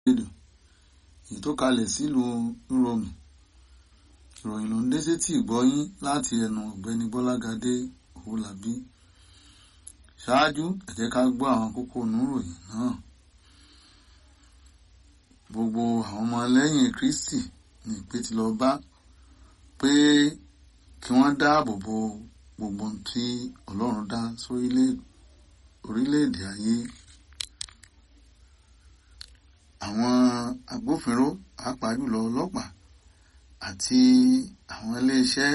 rédíò èyí tó kalẹ̀ sílùú rome ìròyìn ló ń dé sétí ìgbọ́yín láti ẹnu ọ̀gbẹ́ni bọ́lágadé òwúlàbí ṣáájú ẹ jẹ́ ká gbọ́ àwọn kókó oníròyìn náà gbogbo àwọn ọmọ lẹ́yìn kristi ní ìpè tí lọ bá pé kí wọ́n dáàbò bo gbogbo ohun tí ọlọ́run dá sórílẹ̀ orílẹ̀-èdè ayé àwọn agbófinró pàápàá jùlọ ọlọ́pàá àti àwọn iléeṣẹ́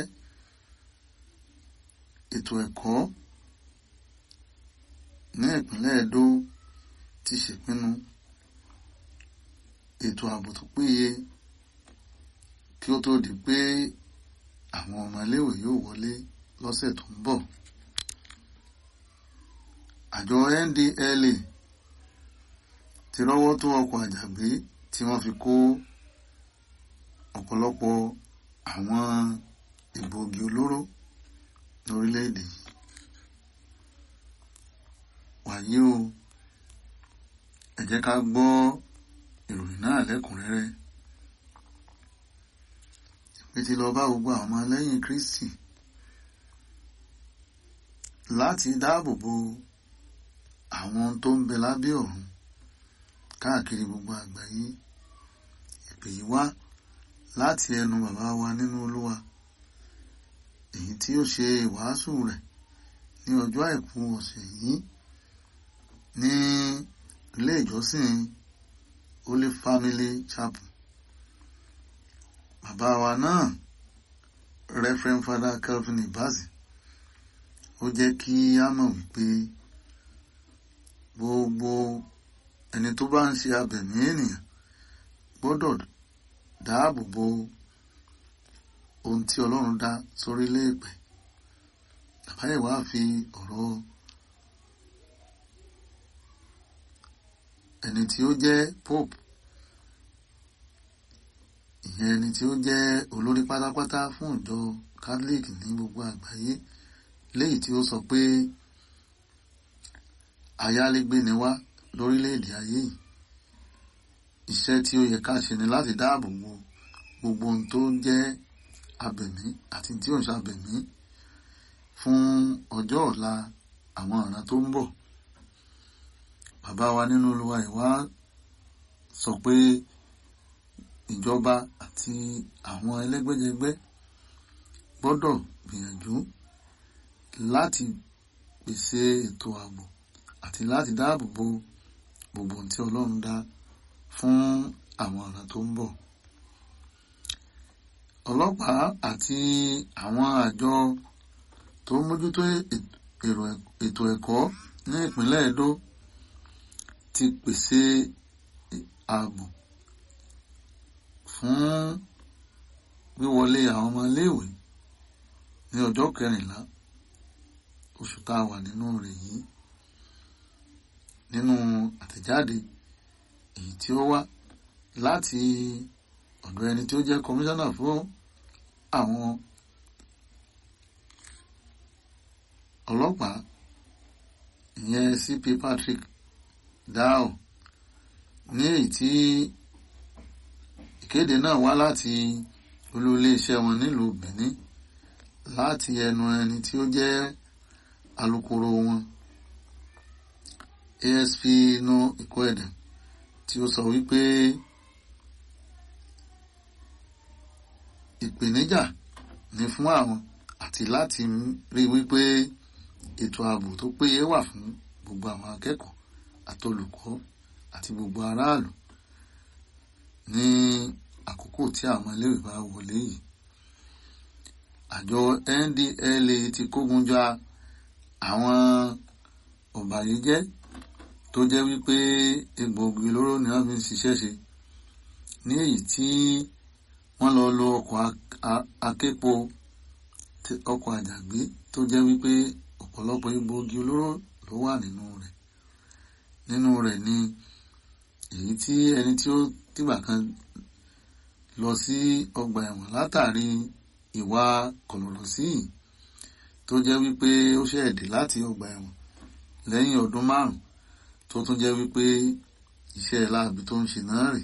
ètò ẹ̀kọ́ ní ìpínlẹ̀ Ẹdó ti ṣèpinnu ètò ààbò tó péye kí ó tó di pé àwọn ọmọ iléèwé yóò wọlé lọ́sẹ̀ tó ń bọ̀ àjọ NDLA ti rọ́wọ́ tó ọkọ̀ àjàgbé tí wọ́n fi kó ọ̀pọ̀lọpọ̀ àwọn egbòogi olóró lórílẹ̀‐èdè yìí wàyí o ẹ jẹ́ ká gbọ́ ìròyìn náà lẹ́kùnrẹ́rẹ́ ìpè tí lọ bá gbogbo àwọn ọmọ lẹ́yìn Kristi láti dáàbò bo àwọn tó ń bẹ lábẹ́ ọ̀run káàkiri gbogbo àgbáyé ìpè yìí wá láti ẹnu bàbá wa nínú Olúwa èyí tí ó ṣe ìwàásù rẹ̀ ní ọjọ́ àìkú ọ̀sẹ̀ yìí ní ilé ìjọsìn Holy Family Chapel bàbá wa náà Reverend Father Calvin Ibazi ó jẹ́ kí á mọ̀ wípé gbogbo ẹni tó bá ń ṣe abẹ̀mí ènìyàn gbọ́dọ̀ dáàbò bo ohun tí Ọlọ́run dá sórílẹ̀ èpẹ̀ àbáyé wàá fi ọ̀rọ̀ ẹni tí ó jẹ́ pope ìyẹn ẹni tí ó jẹ́ olórí pátápátá fún ìjọ catholic ní gbogbo àgbáyé léyìí tí ó sọ pé ayálégbé ni wá lórílẹ̀‐èdè ayé yìí iṣẹ́ tí ó yẹ ká ṣe ni láti dáàbò bo gbogbo ohun tó jẹ́ abẹ̀mí àti tí ò ń ṣàbẹ̀mí fún ọjọ́ ọ̀la àwọn ọ̀ràn tó ń bọ̀ bàbá wa nínú Olúwa ìwá sọ pé ìjọba àti àwọn ẹlẹ́gbẹ́jẹgbẹ́ gbọ́dọ̀ gbìyànjú láti pèsè ètò ààbò àti láti dáàbò bo gbogbo ohun tí Ọlọ́run dá fún àwọn ọ̀ràn tó ń bọ̀ ọlọ́pàá àti àwọn àjọ tó ń mójútó ètò ẹ̀kọ́ ní ìpínlẹ̀ Ẹdó ti pèsè ààbò fún wíwọlé àwọn ọmọ iléèwé ní ọjọ́ kẹrìnlá oṣù tá a wà nínú rẹ̀ yìí nínú àtẹ̀jáde èyí tí ó wá láti ọ̀dọ̀ ẹni tí ó jẹ́ kọmíṣánná fún àwọn ọlọ́pàá ìyẹn CP Patrick Dao ní èyí tí ìkéde náà wá láti olú iléeṣẹ́ wọn nílùú Benin láti ẹnu ẹni tí ó jẹ́ alukoro wọn ASP no Ikwedem tí ó sọ wípé ìpèníjà ní fún àwọn àti láti rí wípé ètò ààbò tó péye wà fún gbogbo àwọn akẹ́kọ̀ọ́ àtolùkọ́ àti gbogbo aráàlú ní àkókò tí àwọn iléèwé bá wọlé yìí àjọ NDLA ti kógun jà àwọn ọ̀bàyéjẹ́ tó jẹ́ wípé egbòogi olóró ni wọ́n fi ń ṣiṣẹ́ ṣe ní èyí tí wọ́n lọ lo ọkọ̀ aképo ọkọ̀ àjàgbé tó jẹ́ wípé ọ̀pọ̀lọpọ̀ egbòogi olóró ló wà nínú rẹ̀ nínú rẹ̀ ni èyí tí ẹni tí ó tìgbà kan lọ sí ọgbà ẹ̀wọ̀n látàrí ìwà kọ̀lọ̀lọ̀sí yìí tó jẹ́ wípé ó ṣẹ̀dé láti ọgbà ẹ̀wọ̀n lẹ́yìn ọdún márùn-ún tó tún jẹ́ wípé iṣẹ́ láabi tó ń ṣe náà rè